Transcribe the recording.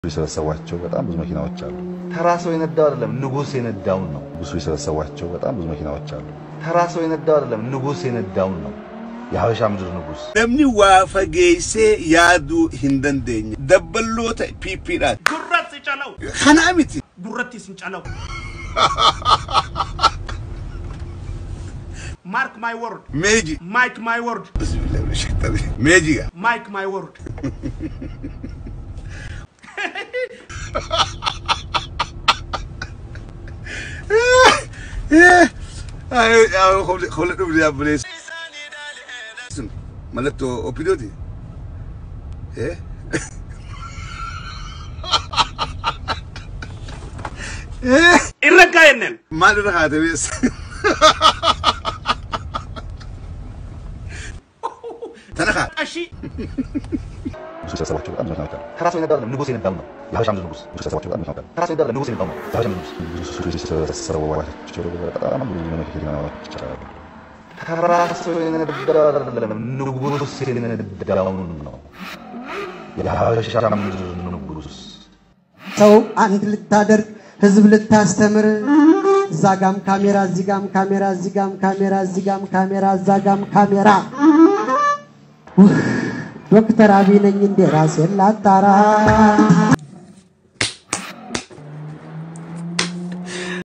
የሰበሰቧቸው በጣም ብዙ መኪናዎች አሉ። ተራ ሰው የነዳው አይደለም፣ ንጉሥ የነዳውን ነው። ንጉሱ የሰበሰቧቸው በጣም ብዙ መኪናዎች አሉ። ተራ ሰው የነዳው አይደለም፣ ንጉሥ የነዳውን ነው። የሀበሻ ምድር ንጉሥ namni waa fageessee yaaduu hin dandeenye dabballoota piippiidhaan Gurratti calaw. kanaa miti Gurratti sin calaw. Mark my word. meeji Mike my word. bismillahi min shaitani meejiga Mike my word. hola dhumni yaabbulees sun mallattoo opidooti eh Irra enen. maal irra haatamees tana kaa Ashi. ንጉሱ የሰበሰቧቸው በጣም ብዙ መኪናዎች አሉ። ተራ ሰው የነዳው አይደለም፣ ንጉሥ የነዳውን ነው። የሀበሻ ምድር ንጉሥ ንጉሱ የሰበሰቧቸው በጣም ብዙ መኪናዎች አሉ። ተራ ሰው የነዳው አይደለም፣ ንጉሥ የነዳውን ነው። የሀበሻ ምድር ንጉሥ ንጉሱ የሰበሰቧቸው በጣም ብዙ መኪናዎች አሉ። ተራ ሰው የነዳው አይደለም፣ ንጉሥ የነዳውን ነው። የሀበሻ ምድር ንጉሥ ሰው አንድ ልታደርግ ህዝብ ልታስተምር እዛ ጋም ካሜራ እዚህ ጋም ካሜራ እዚህ ጋም ካሜራ እዚህ ጋም ካሜራ እዛ ጋም ካሜራ ኡፍ፣ ዶክተር አብይ ነኝ እንዴ ራሴን ላጣራ